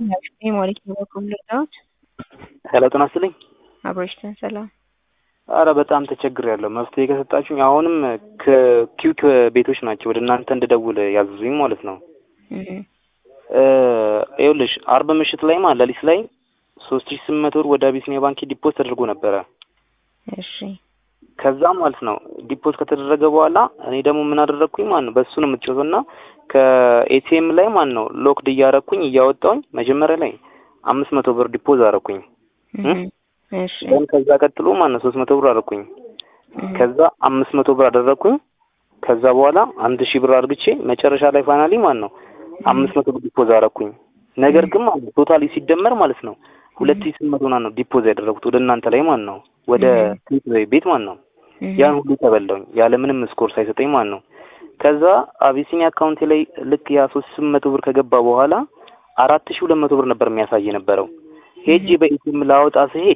ሞሊክ በበኩል ልርዳዎት? ሄሎ ጤና ይስጥልኝ። አብሮሽተን ሰላም። አረ በጣም ተቸግሬያለሁ። መፍትሄ ከሰጣችሁኝ አሁንም ከኪውክ ቤቶች ናቸው ወደ እናንተ እንድደውል ያዘዙኝ ማለት ነው። ይኸውልሽ አርብ ምሽት ላይ ማለት ሌሊት ላይ ሶስት ሺህ ስምንት መቶ ብር ወደ አቢሲኒያ ባንክ ዲፖዝ ተደርጎ ነበረ። እሺ ከዛ ማለት ነው ዲፖዝ ከተደረገ በኋላ እኔ ደግሞ ምን አደረግኩኝ ማለት ነው በእሱ ነው የምትጮተው እና ከኤቲኤም ላይ ማለት ነው ሎክድ እያረኩኝ እያወጣሁኝ መጀመሪያ ላይ አምስት መቶ ብር ዲፖዝ አረኩኝ። እሺ ደን ከዛ ቀጥሎ ማለት ነው ሶስት መቶ ብር አረኩኝ። ከዛ አምስት መቶ ብር አደረግኩኝ። ከዛ በኋላ አንድ ሺህ ብር አድርግቼ መጨረሻ ላይ ፋይናሊ ማለት ነው አምስት መቶ ብር ዲፖዝ አረኩኝ። ነገር ግን ማለት ነው ቶታሊ ሲደመር ማለት ነው ሁለት ሺህ ስምንት መቶ ነው ዲፖዝ ያደረጉት ወደ እናንተ ላይ ማለት ነው ወደ ቤት ማለት ነው። ያን ሁሉ ተበላውኝ ያለ ምንም ስኮር ሳይሰጠኝ ማለት ነው። ከዛ አቢሲኒያ አካውንቴ ላይ ልክ ያ ሶስት ስምንት መቶ ብር ከገባ በኋላ አራት ሺህ ሁለት መቶ ብር ነበር የሚያሳይ የነበረው። ሄጄ በኢቲኤም ላወጣ ስሄድ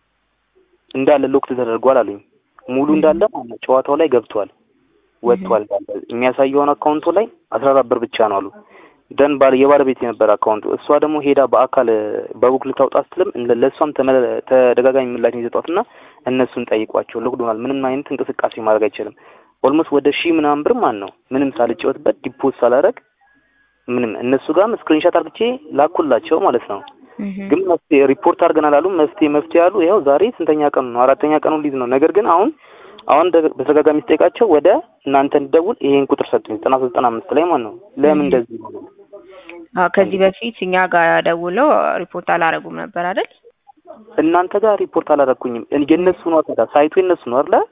እንዳለ ሎክት ተደርጓል አሉኝ። ሙሉ እንዳለ ማለት ነው ጨዋታው ላይ ገብቷል ወጥቷል። የሚያሳየውን አካውንቱ ላይ አስራ አራት ብር ብቻ ነው አሉ። ደን ባለ የባለቤት የነበረ አካውንቱ እሷ ደግሞ ሄዳ በአካል በቡክ ልታውጣ ስትልም ለእሷም ተደጋጋሚ ምላሽ የሰጧትና እነሱን ጠይቋቸው ሎክዶናል፣ ምንም አይነት እንቅስቃሴ ማድረግ አይችልም። ኦልሞስት ወደ ሺህ ምናምን ብር ማለት ነው ምንም ሳልጫወትበት ዲፖዝ ሳላረግ ምንም እነሱ ጋርም ስክሪንሻት አርግቼ ላኩላቸው ማለት ነው። ግን መፍትሄ ሪፖርት አድርገናል አሉ። መፍትሄ መፍትሄ አሉ። ይኸው ዛሬ ስንተኛ ቀኑ ነው? አራተኛ ቀኑ ሊዝ ነው። ነገር ግን አሁን አሁን በተደጋጋሚ ስጠይቃቸው ወደ እናንተ እንድደውል ይሄን ቁጥር ሰጡኝ ዘጠና ሶስት ዘጠና አምስት ላይ ማለት ነው። ለምን እንደዚህ ነው? ከዚህ በፊት እኛ ጋር ደውለው ሪፖርት አላረጉም ነበር አይደል? እናንተ ጋር ሪፖርት አላረኩኝም። የእነሱ ነው ታዲያ ሳይቱ የእነሱ ነው አይደለ?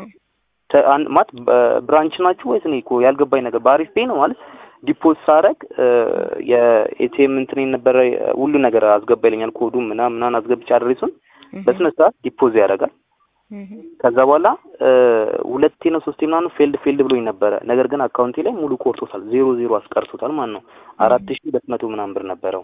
ማለት ብራንች ናችሁ ወይስ እኔ እኮ ያልገባኝ ነገር በአሪፍ ፔይ ነው ማለት ዲፖዝ ሳረግ የኤቲኤም እንትን የነበረ ሁሉ ነገር አስገባ ይለኛል። ኮዱ ምናምን ምናምን አስገብቼ አድሬሱን በስነ ስርዓት ዲፖዝ ያደርጋል። ከዛ በኋላ ሁለቴ ነው ሶስቴ ምናምን ፌልድ ፌልድ ብሎኝ ነበረ። ነገር ግን አካውንቴ ላይ ሙሉ ቆርጦታል። ዜሮ ዜሮ አስቀርቶታል ማለት ነው። አራት ሺህ ሁለት መቶ ምናምን ብር ነበረው።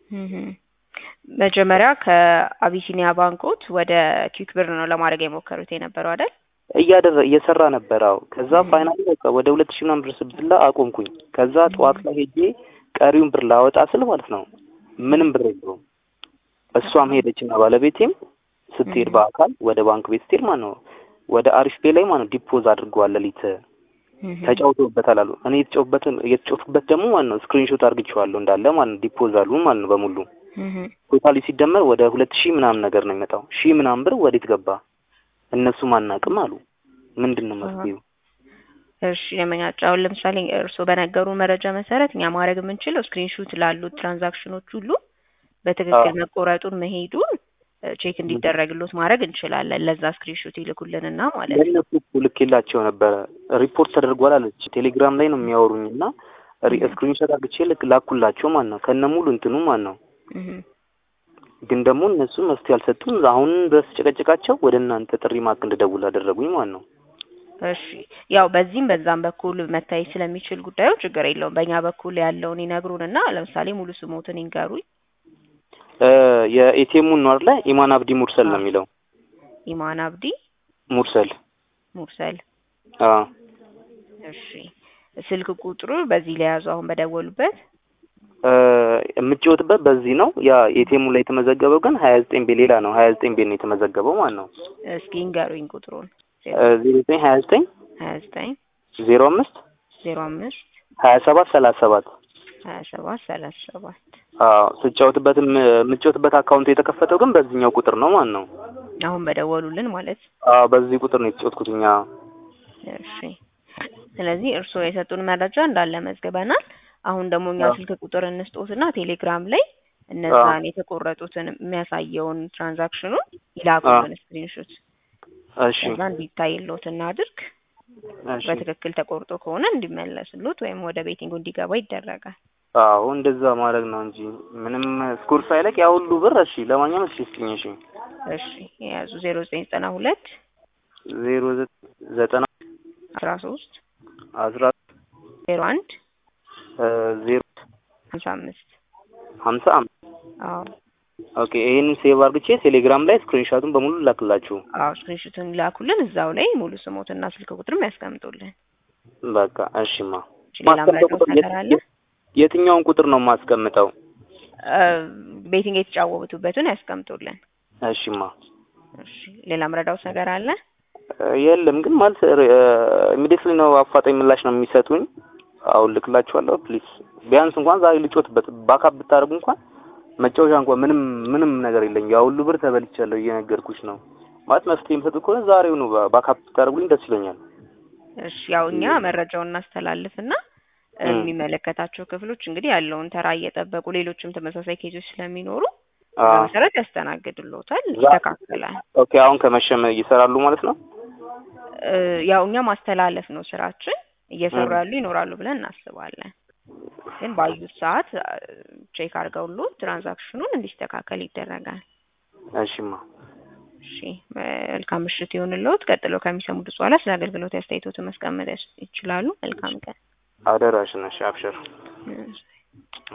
መጀመሪያ ከአቢሲኒያ ባንኮት ወደ ኪክ ብር ነው ለማድረግ የሞከሩት የነበረው አይደል? እያደረ እየሰራ ነበር። አዎ ከዛ ፋይናሊ በቃ ወደ ሁለት ሺህ ምናምን ብር ስብላ አቆምኩኝ። ከዛ ጠዋት ላይ ሄጄ ቀሪውን ብር ላወጣ ስል ማለት ነው ምንም ብር የለውም። እሷም ሄደችና ባለቤቴም ስትሄድ በአካል ወደ ባንክ ቤት ስትሄድ ማለት ነው ወደ አሪፍ ፔ ላይ ማለት ነው ዲፖዝ አድርገዋል። ሌሊት ተጫውተውበታል አሉ። እኔ የተጫውበት የተጫውቱበት ደግሞ ማለት ነው ስክሪንሾት አድርግቼዋለሁ እንዳለ ማለት ነው ዲፖዝ አሉ ማለት ነው በሙሉ ቶታሊ ሲደመር ወደ ሁለት ሺህ ምናምን ነገር ነው የሚመጣው። ሺህ ምናምን ብር ወዴት ገባ? እነሱም አናውቅም አሉ። ምንድን ነው መፍትሄው? እሺ ለመኛቸው አሁን ለምሳሌ እርስዎ በነገሩ መረጃ መሰረት እኛ ማድረግ የምንችለው ስክሪንሹት ላሉት ትራንዛክሽኖች ሁሉ በትክክል መቆረጡን መሄዱን ቼክ እንዲደረግሎት ማድረግ እንችላለን። ለዛ ስክሪንሹት ይልኩልንና ማለት ነው። ለእነሱ እኮ ልኬላቸው ነበረ። ሪፖርት ተደርጓል አለች። ቴሌግራም ላይ ነው የሚያወሩኝ እና ስክሪንሾት አድርግቼ ልክ ላኩላቸው ማለት ነው ከነ ሙሉ እንትኑ ማለት ነው። ግን ደግሞ እነሱ መፍትሄ አልሰጡም። አሁን ድረስ ጨቀጨቃቸው ወደ እናንተ ጥሪ ማክ እንድደውል አደረጉኝ ማለት ነው። እሺ ያው በዚህም በዛም በኩል መታየት ስለሚችል ጉዳዩ ችግር የለውም። በእኛ በኩል ያለውን ይነግሩንና ለምሳሌ ሙሉ ስሞትን ይንገሩኝ። የኤቲኤሙን ነው አይደለ? ኢማን አብዲ ሙርሰል ነው የሚለው። ኢማን አብዲ ሙርሰል ሙርሰል። አዎ እሺ ስልክ ቁጥሩ በዚህ ላይ ያዙ አሁን በደወሉበት የምትጫወትበት በዚህ ነው። ያ ኤቲኤሙ ላይ የተመዘገበው ግን ሀያ ዘጠኝ ቤ ሌላ ነው። ሀያ ዘጠኝ ቤ ነው የተመዘገበው ማለት ነው። እስኪ ንገሩኝ ቁጥሩን። ዜሮ ዘጠኝ ሀያ ዘጠኝ ሀያ ዘጠኝ ዜሮ አምስት ዜሮ አምስት ሀያ ሰባት ሰላሳ ሰባት ሀያ ሰባት ሰላሳ ሰባት አዎ ስጫወትበትም የምትጫወትበት አካውንቱ የተከፈተው ግን በዚህኛው ቁጥር ነው ማለት ነው። አሁን በደወሉልን ማለት አዎ በዚህ ቁጥር ነው የተጫወትኩት እኛ። እሺ ስለዚህ እርስዎ የሰጡን መረጃ እንዳለ መዝግበናል። አሁን ደግሞ እኛ ስልክ ቁጥር እንስጦትና ቴሌግራም ላይ እነዛን የተቆረጡትን የሚያሳየውን ትራንዛክሽኑን ይላኩልን ስክሪንሾት። እሺ ከዛ እንዲታይሎት እናድርግ። እሺ በትክክል ተቆርጦ ከሆነ እንዲመለስሎት ወይም ወደ ቤቲንጉ እንዲገባ ይደረጋል። አዎ እንደዛ ማድረግ ነው እንጂ ምንም ስኮር ሳይለቅ ያ ሁሉ ብር። እሺ ለማንኛውም እሺ ስጥኝ። እሺ እሺ የያዙ ዜሮ ዘጠኝ ዘጠና ሁለት ዜሮ ዘጠና አስራ ሶስት አስራ ዜሮ አንድ ዜሮ ሀምሳ አምስት ሀምሳ አምስት አዎ ኦኬ ይሄንን ሴቭ አድርግቼ ቴሌግራም ላይ ስክሪንሾቱን በሙሉ ላክላችሁ። አዎ ስክሪንሾቱን ላኩልን። እዛው ላይ ሙሉ ስሞትና ስልክ ቁጥርም ያስቀምጡልን። በቃ እሺማ። ሌላ መረጃው ነገር አለ? የትኛውን ቁጥር ነው የማስቀምጠው? ቤቲንግ የተጫወቱበትን ያስቀምጡልን። እሺማ እሺ ሌላ ምረዳውስ ነገር አለ? የለም ግን ማለት ኢሚዲየትሊ ነው አፋጣኝ ምላሽ ነው የሚሰጡኝ። አሁን ልክላችኋለሁ። ፕሊዝ ቢያንስ እንኳን ዛሬ ልጮትበት ባካፕ ብታደርጉ እንኳን መጫወቻ እንኳን ምንም ምንም ነገር የለኝ። ያ ሁሉ ብር ተበልቻለሁ እየነገርኩሽ ነው። ማለት መፍትሄ የምሰጡ ከሆነ ዛሬው ነው ባካፕ ብታደርጉልኝ ደስ ይለኛል። እሺ ያው እኛ መረጃውን እናስተላልፍና የሚመለከታቸው ክፍሎች እንግዲህ ያለውን ተራ እየጠበቁ ሌሎችም ተመሳሳይ ኬዞች ስለሚኖሩ በመሰረት ያስተናግድሎታል፣ ይስተካከላል። ኦኬ አሁን ከመሸመ ይሰራሉ ማለት ነው። ያው እኛ ማስተላለፍ ነው ስራችን። እየሰሩ ያሉ ይኖራሉ ብለን እናስባለን። ግን ባዩት ሰዓት ቼክ አድርገውሉ ትራንዛክሽኑን እንዲስተካከል ይደረጋል። እሺማ እሺ መልካም ምሽት ይሁንልዎት። ቀጥለው ከሚሰሙት በኋላ ስለ አገልግሎት አስተያየቶትን ማስቀመጥ ይችላሉ። መልካም ቀን። አደራሽን። እሺ አብሽር።